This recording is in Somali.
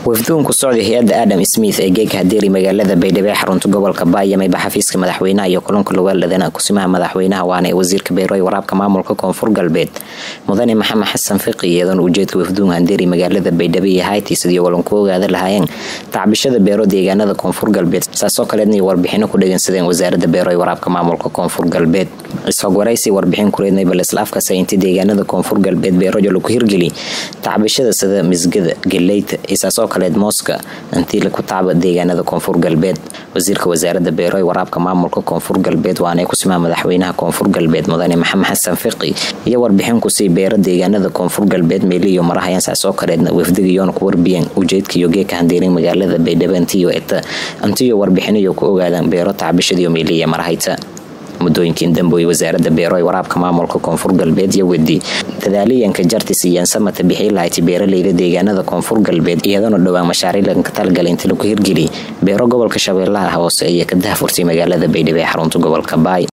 wafduun ku socday hay-adda adam smith ee geega hadeeri magaalada baydhabo ee xarunta gobolka baayameyba xafiiska madaxweynaha iyo kulanka lawaaladana kusimaha madaxweynaha waana ee wasiirka beero waraabka maamulka koonfur galbeed mudane maxamed xasan fiqi iyadoona ujeedka wafduun hadeeri magaalada baydhabo iyo hayti sidii walan ku ogaada lahaayeen tacbishada beero deegaanada koonfur galbeed saasoo kaleedna warbixino ku dhegeysadeen wasaarada beero ee waraabka maamulka koonfur galbeed isxog waraysi warbixin kureednay baleslaafka saynti deegaanada koonfur galbeed beerojo lagu hirgeli tacbishada sida misgada galeyta isaasoo kaleed mooska intii laku tacba deegaanada koonfur galbeed wasiirka wasaarada beero ee waraabka maamulka koonfur galbeed waana kusimaa madaxweynaha koonfur galbeed mudane maxamed xasan fiqi iyo warbixin kusii beero deegaanada koonfur galbeed meeliyo marahayaan saasoo kaleedna wafdigayoona ku warbiyeen ujeedkaiyo geeka handeerin magaalada baydhabo intiyo eta intiyo warbixinayo ku ogaadaan beero tacbishadiyo meeliya marahayta muddooyinkiin damboy wasaarada beero ee waraabka maamulka koonfur galbeed iyo wedi dadaaliyanka jartis iyo ansamata bixii lahayti beeraleyda deegaanada koonfur galbeed iyadoona dhowaan mashaariilanka talgala inta lagu hirgeli beero gobolka shabeellaha hoose iyo ka dahfurtay magaalada baydhabo ee xarunta gobolka baay